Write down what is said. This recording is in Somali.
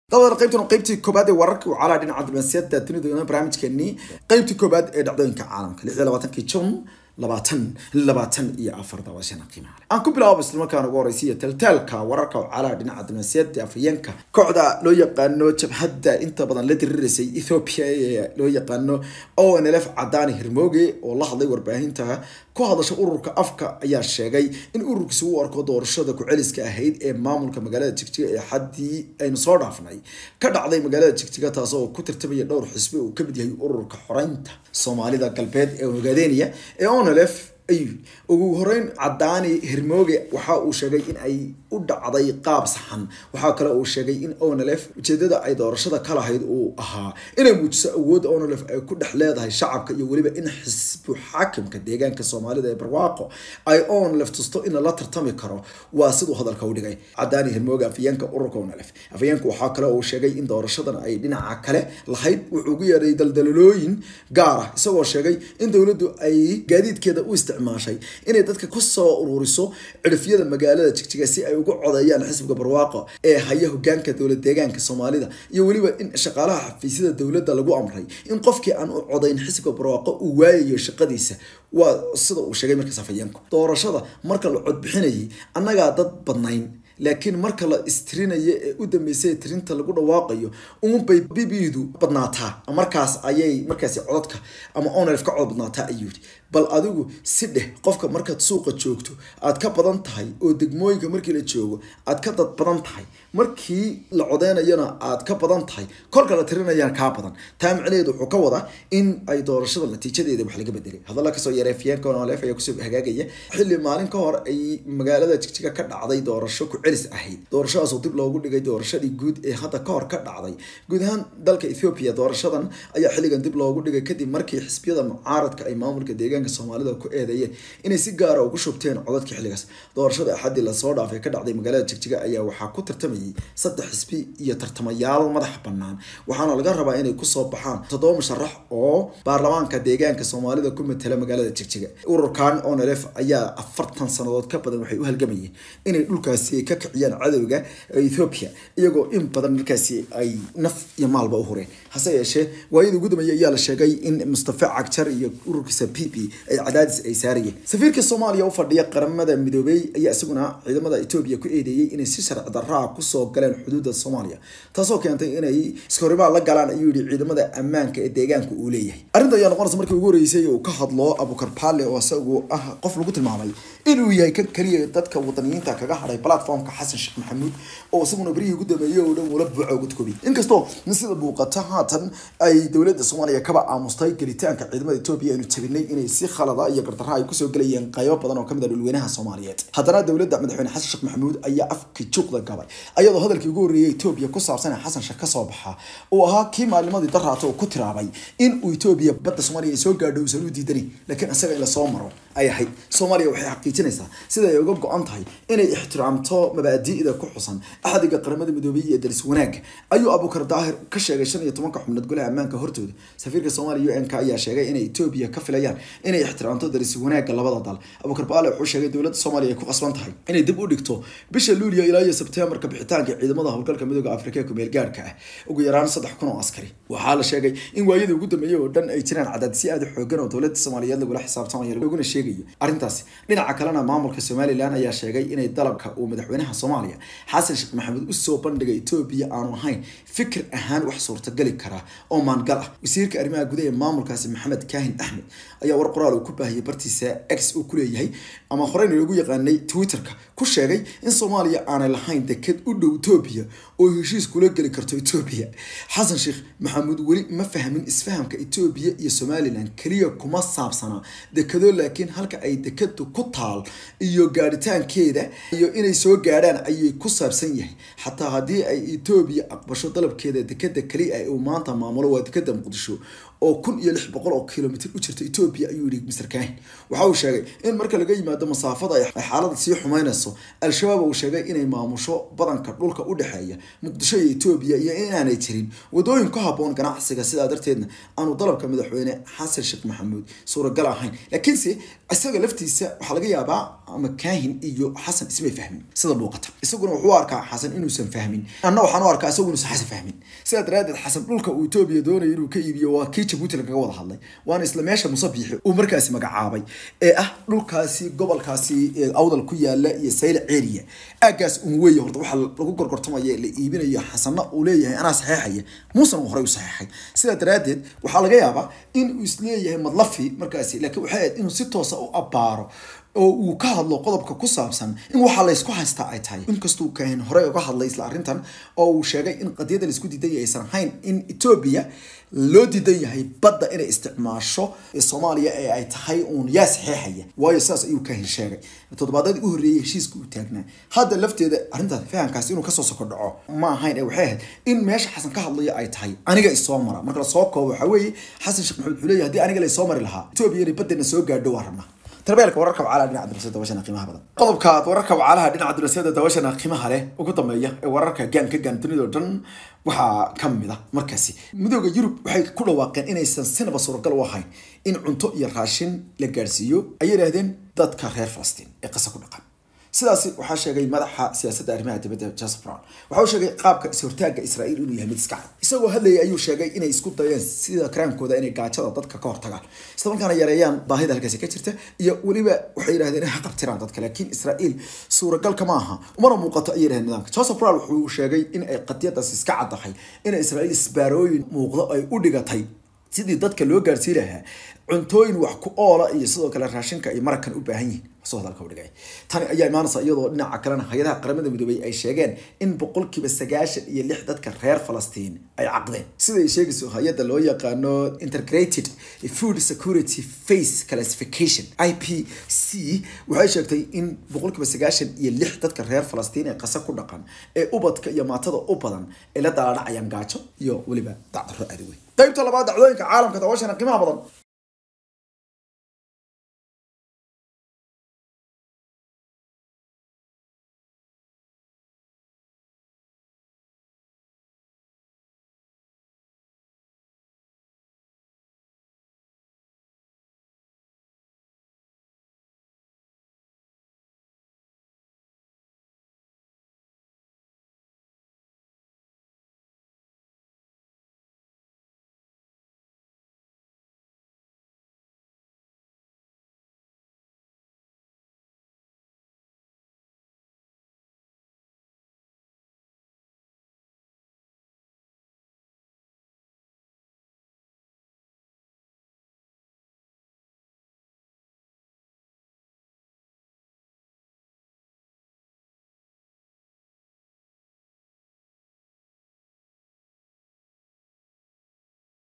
dabadana qaybtan qaybtii koobaad ee wararka wacalaha dhinaca diblomaasiyadda dunida barnaamijkeenii qaybtii koobaad ee dhacdooyinka caalamka lix iyo labaatankii jun labaatan labaatan iyo afar daawashana qiimaha leh aan ku bilaabo islamarkaana ugu horeysiiya taltaalka wararka wacalaha dhinaca diblomaasiyadda afhayeenka kooxda loo yaqaano jabhadda inta badan la diriraysay ethiopia ee loo yaqaano o n l f cadaani hirmooge oo la hadlay warbaahinta ku hadasha ururka afka ayaa sheegay in ururkiisa u arko doorashada ku-celiska ahayd ee maamulka magaalada jigjiga ee xaddii aynu soo dhaafnay ka dhacday magaalada jigjiga taas oo ku tartamaya dhowr xisbi uu kamid yahay ururka xoreynta soomaalida galbeed ee ogaadeenaya ee onlf ayuu ugu horeyn cadaani hirmooge waxa uu sheegay in ay u dhacday qaab saxan waxaa kale uu sheegay in onlf ujeedada ay doorashada ka lahayd uu ahaa inay muujiso awoodda onlf ay ku dhex leedahay shacabka iyo weliba in xisbu xaakimka deegaanka soomaalida ee barwaaqo ay onlf tusto in lala tartami karo waa siduu hadalka u dhigay cadaani hirmooge afayeenka ururka onlf afayeenka waxaa kale uu sheegay in doorashadan ay dhinaca kale lahayd wuxuu ugu yeedhay daldalolooyin gaar ah isagoo sheegay in dowladdu ay gaadiidkeeda u isticmaashay inay dadka kusoo ururiso cirifyada magaalada jigjiga si ay ugu codeeyaan xisbiga barwaaqo ee haya hogaanka dowlad deegaanka soomaalida iyo weliba in shaqaalaha xafiisyada dowladda lagu amray in qofkii aan u codayn xisbiga barwaaqo uu waayayo shaqadiisa waa sida uu sheegay markaas afhayeenku doorashada marka la codbixinayay annagaa dad badnayn laakiin marka la istirinayo ee u dambeysay tirinta lagu dhawaaqayo uunbay bibidu badnaataa markaas ayay markaasi codadka ama onlf ka cod badnaataa ayuu yidhi bal adigu si dheh qofka markaad suuqa joogto aad ka badan tahay oo degmooyinka markii la joogo aad ka dad badan tahay markii la codeynayana aad ka badan tahay kolka la tirinayana kaa badan taa micnaheedu wuxuu ka wadaa in ay doorashada natiijadeeda wax laga bedelay hadalla kasoo yaray afyeenka onlf ayaa kusoo hagaagaya xilli maalin ka hor ay magaalada jigjiga ka dhacday doorasho ku celis ahayd doorashadaasoo dib loogu dhigay doorashadii guud ee hadda ka hor ka dhacday guud ahaan dalka ethiopia doorashadan ayaa xilligan dib loogu dhigay kadib markii xisbiyada mucaaradka ay maamulka deegaanka soomaalida ku eedeeyeen inay si gaara ugu shubteen codadka xilligaas doorashada axaddii lasoo dhaafay ka dhacday magaalada jigjiga ayaa waxaa ku tartamayay saddex xisbi iyo tartamayaal madax bannaan waxaana laga rabaa inay kusoo baxaan toddoba musharax oo baarlamaanka deegaanka soomaalida ku matala magaalada jigjiga ururkan onlf ayaa afartan sannadood ka badan waxay u halgamayeen inay dhulkaasi ka kiciyaan cadowga ethiopia iyagoo in badan markaasi ay naf iyo maalba u hureen hase yeeshee waayadii ugu dambeeyay ayaa la sheegay in mustafa cagjar iyo ururkiisa p p ay cadaadis ay saarayeen safiirka soomaaliya u fadhiya qaramada midoobey ayaa isaguna ciidamada etoobiya ku eedeeyey inay si sharci darraa kusoo galeen xuduudda soomaaliya taasoo keentay inay iskahorimaad la galaan ayuu yihi ciidamada ammaanka ee deegaanka uu leeyahay arrinta ayaa noqonaysa markii ugu horeysay uu ka hadlo abukar paale oo isagu ah qof lagu tilmaamay inuu yahay kan keliya dadka wadaniyiinta kaga hadhay platformka xasan sheekh maxamuud oo isaguna berihii ugu dambeeyey oo dhan wala buuco uga tukobi inkastoo sida muuqata haatan ay dowladda soomaaliya kaba aamustay gelitaanka ciidamada etoobiya aynu jabinay inay si khalada iyo gardarra ay kusoo gelayeen qaybo badan oo kamid ah dhulweynaha soomaaliyeed haddana dowladda madaxweyne xasan sheekh maxamuud ayaa afki juuqda gabay ayadoo hadalkii ugu horreeyay etoobiya ku saabsan ee xasan sheekh kasoo baxa uu ahaa kii maalimadii daraata oo ku tiraabay in uu etoobiya badda soomaaliya ay soo gaadho uusan u diidanin laakiin isaga in lasoo maro ay ahayd soomaaliya waxay xaqiijinaysaa sida ay uga go-an tahay inay ixtiraamto mabaadi'da ku xusan axdiga qaramada midoobey iyo daris wanaagga ayuu abukar daahir ka sheegay shan iyo tobanka xubnood golaha ammaanka hortooda safiirka soomaaliya u n k ayaa sheegay inay etoobiya ka filayaan inay ixtiraamto daris wanaagga labada dal abukar baale wuxuu sheegay dowladda soomaaliya ay ku qasban tahay inay dib u dhigto bisha luuliya ilaa iyo sebteembarka bixitaanka ciidamada howlgalka midooda afrika ee kumeel gaarhka ah ugu yaraan saddex kun oo askari waxaa la sheegay in waayadii ugu dambeeyey oo dhan ay jiraan cadaadisyo aada xoogan oo dowladda soomaaliyeed lagula xisaabtamayo laguna sheegayo arrintaasi dhinaca kalena maamulka somalilan ayaa sheegay inay dalabka uu madaxweynaha soomaaliya xasan sheekh maxamuud usoo bandhigay etoobiya aanu ahayn fikir ahaan wax suurtageli kara oo maangal ah wasiirka arrimaha gudaha ee maamulkaasi maxamed kaahin axmed ayaa war qoraal uu ku baahiyay bartiisa x uu ku leeyahay ama horeyna loogu yaqaanay twitterka ku sheegay in soomaaliya aanay lahayn deked u dhow etoobiya oo heshiis kula geli karto etoobiya xasan sheekh maxamuud weli ma fahmin isfahamka etoobiya iyo somalilan keliya kuma saabsana dekado laakiin halka ay dekadu ku taal iyo gaadhitaankeeda iyo inay soo gaadhaan ayay ku saabsan yahay xataa haddii ay etoobiya aqbasho dalabkeeda dekeda keliya uu maanta maamulo waa dekeda muqdisho oo kun iyo lix boqol oo kilomitr u jirta etoobiya ayuu yihi mr kahin waxa uu sheegay in marka laga yimaado masaafada ay xaalada sii xumeynayso al-shabaab uu sheegay inay maamusho badanka dhulka u dhexeeya muqdisho iyo etoobiya iyo inaanay jirin wadooyin ku haboon ganacsiga sidaa darteedna aanu dalabka madaxweyne xasan sheekh maxamuud suuragal ahayn laakiinse isaga laftiisa waxaa laga yaabaa ama kahin iyo xasan ismay fahmin sida muuqata isaguna wuxuu arkaa xasan inuusan fahmin anna waxaan u arkaa isagu inuusan xasan fahmin sidaa daraadeed xasan dhulka uu etoobiya doonayo inuu ka iibiyo waa kii jabuuti lagaga wada hadlay waana isla meesha musabiixi uu markaasi magacaabay ee ah dhulkaasi gobolkaasi awdal ku yaala iyo sayla ceeriya aagaas un weeye horta waxaa lagu gorgortamaya la iibinayo xasanna uu leeyahay anaa saxeexaya muusan uu horey u saxeexay sidaa daraadeed waxaa laga yaabaa in uu isleeyahay madlafi markaasi laakiin waxay ahayd inuu si toosa u abbaaro oo uu ka hadlo qodobka ku saabsan in waxaa laysku haystaa ay tahay inkastuu kahin horey uga hadlay isla arrintan oo uu sheegay in qadiyada laisku diidan yahay aysan ahayn in etoobiya loo diidan yahay badda inay isticmaasho soomaaliya ee ay tahay uun yaa saxeexaya waayo sidaas ayuu kahin sheegay toddobaadadii u horreeyay heshiiska uu taagnaa hadda lafteeda arrintaas fahamkaasi inuu kasoo soko dhaco ma ahayn ee waxay ahayd in meesha xasan ka hadlaya ay tahay aniga isoo mara marka lasoo koobo waxaa weeye xasan sheekh maxamed wuxuu leeyahay haddii aniga la isoo mari lahaa etoobiya inay baddeena soo gaadho waa rabnaa tarbeelka wararka wacalaha dhinaca dulasada dabashana qiimaha badan qodobkaad wararka wacalaha dhinaca dulasada dabashana qiimaha leh ugu dambeeya ee wararka gaan ka gaan dunida oo dhan waxaa ka mid ah markaasi midooda yurub waxay ku dhawaaqeen inaysan sinaba suuragal u ahayn in cunto iyo raashin la gaadhsiiyo ayay yidhahdeen dadka reer falastiin ee qasa ku dhaqan sidaasi waxaa sheegay madaxa siyaasadda arrimaha dibadda joseph brown waxa uu sheegay qaabka is-hortaagga israa'iil inuu yahay mid iska cad isagoo hadlayay ayuu sheegay inay isku dayeen sida karaankooda inay gaajada dadka ka hortagaan isla markaana yareeyaan baahida halkaasi ka jirta iyo weliba waxay yidhahdeen inay qabtiraan dadka laakiin israa'iil suuragalka ma aha umana muuqato ayay yidhahdeen nidaamka joseph brown wuxuu sheegay in ay qadiyadaas iska caddahay in israa'iil isbaarooyin muuqdo ay u dhigatay sidii dadka loo gaarsiin lahaa cuntooyin wax ku oola iyo sidoo kale raashinka ay marakan u baahan yihiin soo hadalka u dhigay tani ayaa imaanaysa iyadoo dhinaca kalena hay-adaha qaramada midoobay ay sheegeen in boqolkiiba sagaashan iyo lix dadka reer falastiin ay caqdeen sida ay sheegayso hay-adda loo yaqaano integrated food security face classification i p c waxay sheegtay in boqolkiiba sagaashan iyo lix dadka reer falastiin ee qasa ku dhaqan ee ubadka iyo maatada u badan ay la daaladhacayaan gaajo iyo weliba dacdaro aadaweyn qaybta labaad dacdooyinka caalamka dabashana qiimaha badan